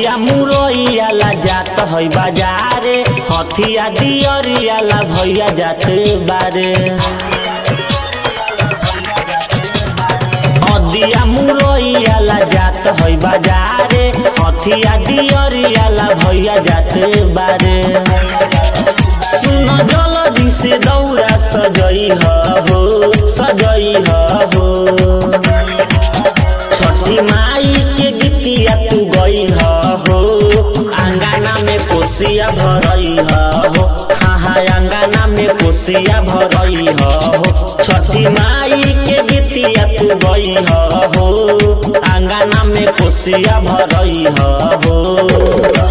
अदिया मुरैया ला जात है बाजारे हथिया दियरिया ला भैया जात बारे अदिया मुरैया ला जात है बाजारे हथिया दियरिया ला भैया जात बारे सुन जल्दी से दौरा सजई हो सजई हो छठी माई के गीतिया तू गई हो अंगना में कोसिया भरई हो हाँ हाँ अंगना में कोसिया भरई हो छठी माई के गीतिया तू गई हो अंगना में कोसिया भरई हो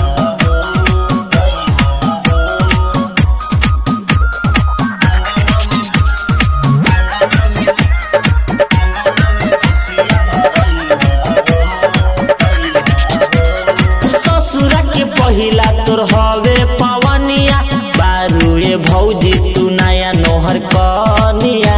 ससुरा के पहिला तोर हवे पवनिया बारुए भौजी तू नया नोहर कनिया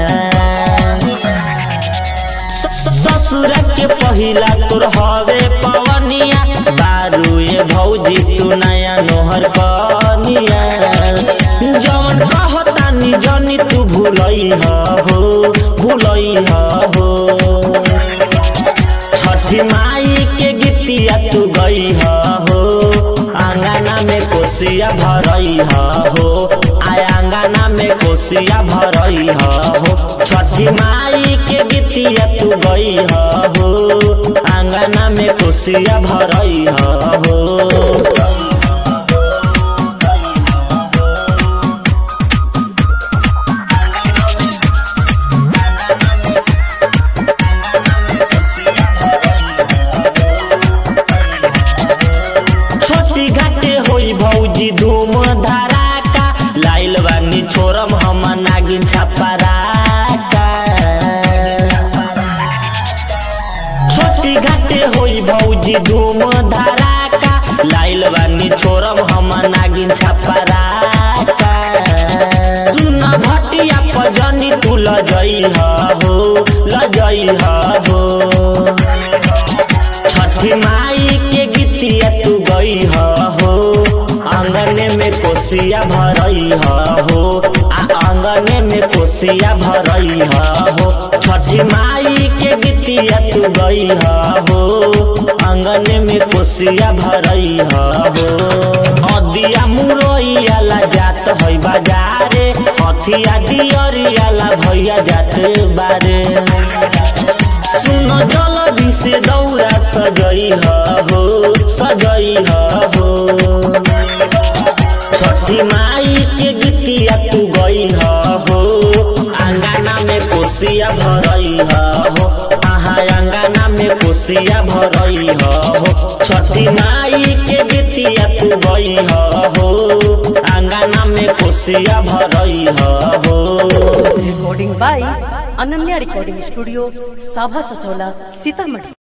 ससुरा के पहिला तोर हवे पवनिया बारुए भौजी तू नया नोहर कनिया जवन कहतानी जनी तू भूलई हो भूलई हो छठी माई के गीतिया तू गई हो आंगना में कोसिया भरई हो आय आंगना में कोसिया भरई हो छठी माई के गीतिया तू गई हो आंगना में कोसिया भरई हो छोटी घाटे होई भौजी धूम धड़ाका लाइल बानी छोरम हम नागिन छपराका छोटी घाटे होई भौजी धूम धड़ाका लाइल बानी छोरम हम नागिन छपराका सुन भटिया पजनी तू लजई हो लजई हो छठी माई के गीतिया तू गई हो आंगने में कोसिया भरई हो आ आंगने में कोसिया भरई हो छठी माई के गीतिया तू गई हो आंगने में कोसिया भरई हो अदिया मुरैया ला जात है बाजारे हथिया दियरिया ला भैया जात बारे सुन जल्दी से दौरा सजई हो सजई हो छठी माई के गीतिया तू गई हो अंगना में कोसिया भरई हो आहा अंगना में कोसिया भरई हो छठी माई के गीतिया तू गई हो अंगना में कोसिया भरई हो recording by Ananya Recording Studio, Sabha Sasola, Sitamarhi.